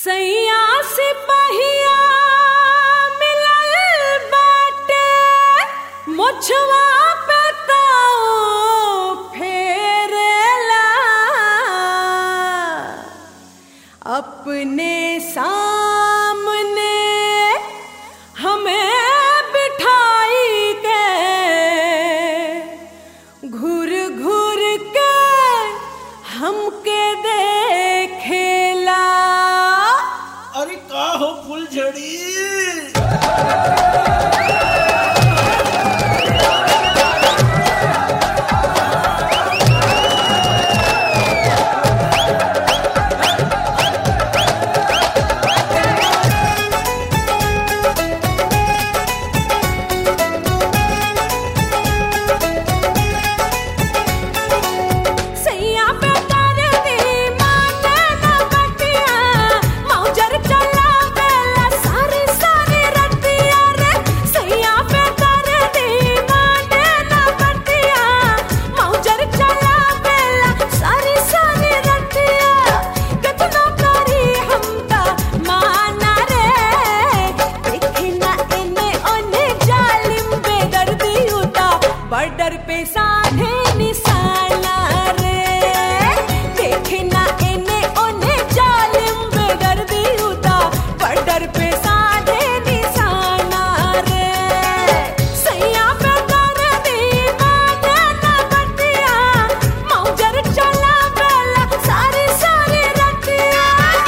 सैया सिपहिया मिलल बाटे मुछवा पे ताऊ फेरेला अपने सामने हमें बिठाई के घूर घूर के हमके देखेला अरे का हो फुलझड़ी सैया पे कर दी माने न बटिया मौजर चला बेला सारी सारी रतिया रे सैया पे कर दी माने न बटिया मौजर चला बेला सारी सारी रतिया कितना करी हमका माना रे देखना इने ओने जालिम बेदर्दी उता बॉर्डर पे साधे निशाना रे देखना इने ओने जालिम बेदर्दी उता बॉर्डर पे साधे निशाना रे सैया पे कर दी माने ना बटिया मौजर चला बेला सारी सारी रतिया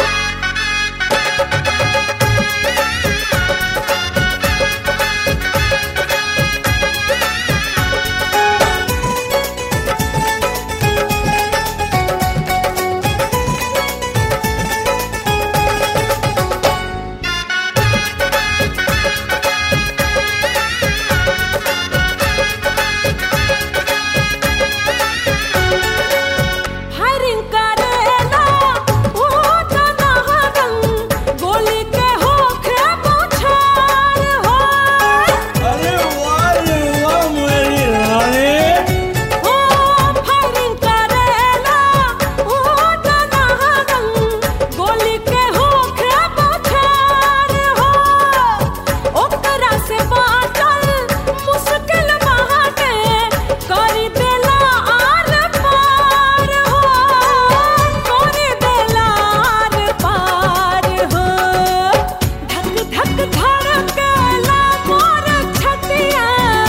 फायरिंग करेला ओ तना रंग गोली के होखे बौछार हो अरे वाह रे वाह मेरी रानी ओ फायरिंग करेला ओ तना रंग गोली के होखे बौछार हो ओकरा से बाटल मुश्किल बाटे करी देला आर पार हो करी देला आर पार हो धक धक धड़केला मोर छतिया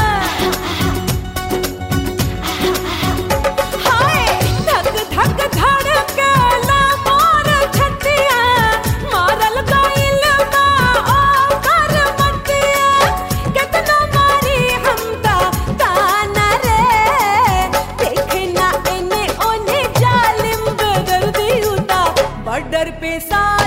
हाय धक धक धड़केला मोर छतिया मारल गइल बा ओकर मतिया केतना मारी हमका ताना रे देखना इने ओने जालिम बेदर्दी उता बॉर्डर पे सा